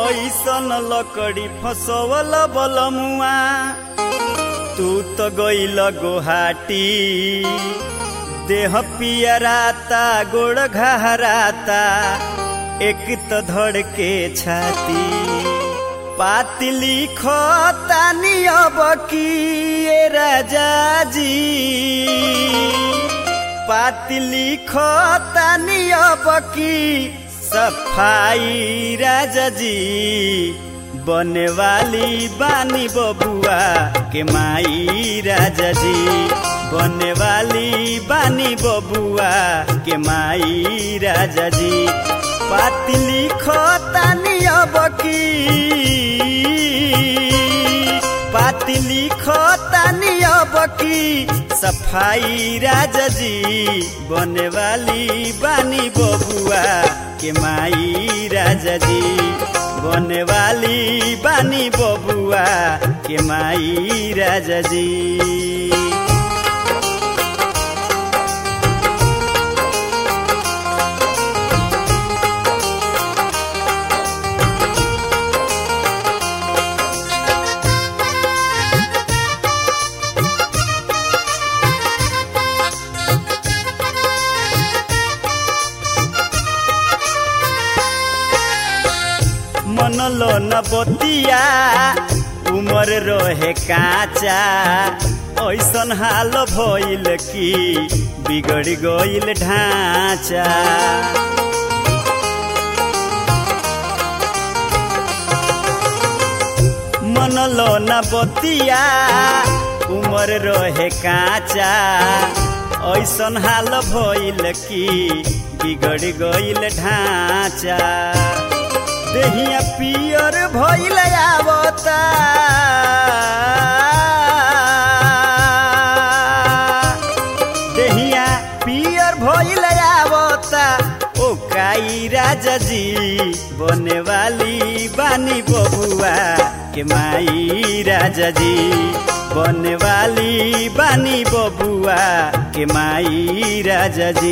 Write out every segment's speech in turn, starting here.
कैसन लकड़ी फसवल बलमुआ तू तो गइल गोहाटी देह पियराता गोड़ घहराता एक तो धड़ के छाती पाती लिखो तानी अब की ये राजा जी पाती लिखो तानी अब की सफाई राजा जी बने वाली बानी बबुआ के माई राजा जी बने वाली बानी बबुआ के माई राजा जी पाती लिखो तानी अब की पाती लिखो तानी अब की सफाई राजा जी बने वाली बानी बबुआ के माई राजा जी बने वाली बानी बबुआ के माई राजा जी मनलो न बतिया उमर रहे काचा ऐसन हाल भइल कि बिगड़ गइल ढांचा मनलो न बतिया उमर रहे काचा ऐसन हाल भइल कि बिगड़ गइल ढांचा देहिया पियर भइल आवता देहिया पियर भइल आवता ओ काई राजा जी बने वाली बानी बबुआ के माई राजा जी बने वाली बानी बबुआ के माई राजा जी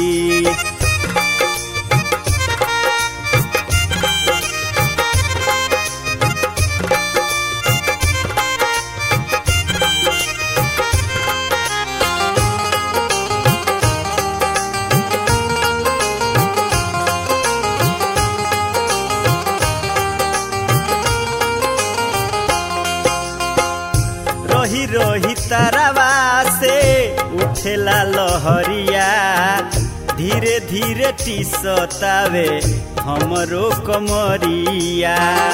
रही रही तारावा से उठेला लहरिया धीरे धीरे टीसतावे हमरो कमरिया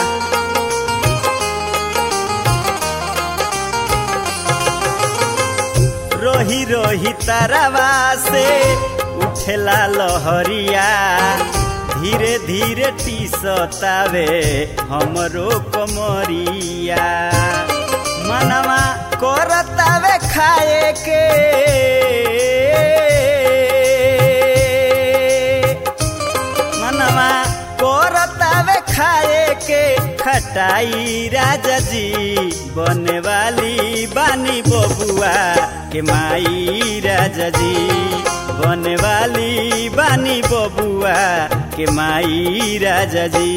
रही रही तारावा से उठेला लहरिया धीरे धीरे टीसतावे हमरो कमरिया मनवा करतावे खाए के मनवा करतावे खाए के खटाई राजा जी बने वाली बानी बबुआ के माई राजा जी बने वाली बानी बबुआ के माई राजा जी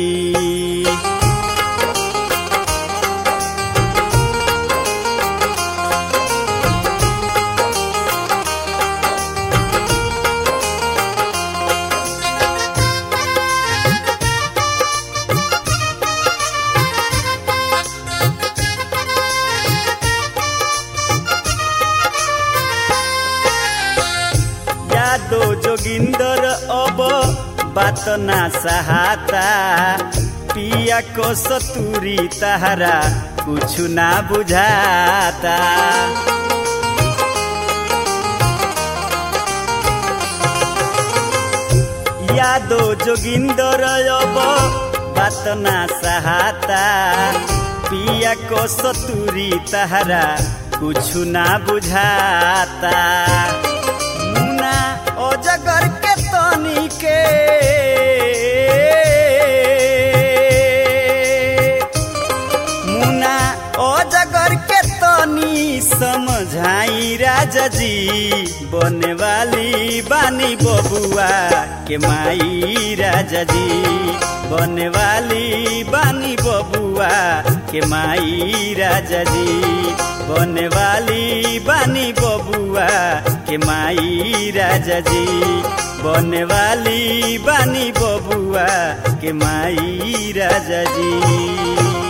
यादो जोगिंदर अब बात ना सहाता पिया को सतुरी तहरा कुछ ना बुझाता यादो जोगिंदर अब बात ना सहाता पिया को सतुरी तहरा कुछ ना बुझाता मुना अजगर के तनी के मुना अजगर के तनी समझाई राज राजा जी बने वाली बानी बबुआ के माई राजा जी बने वाली बानी बबुआ के माई राजा जी बने वाली बानी बबुआ के माई राजा जी बने वाली बानी बबुआ के माई राजा जी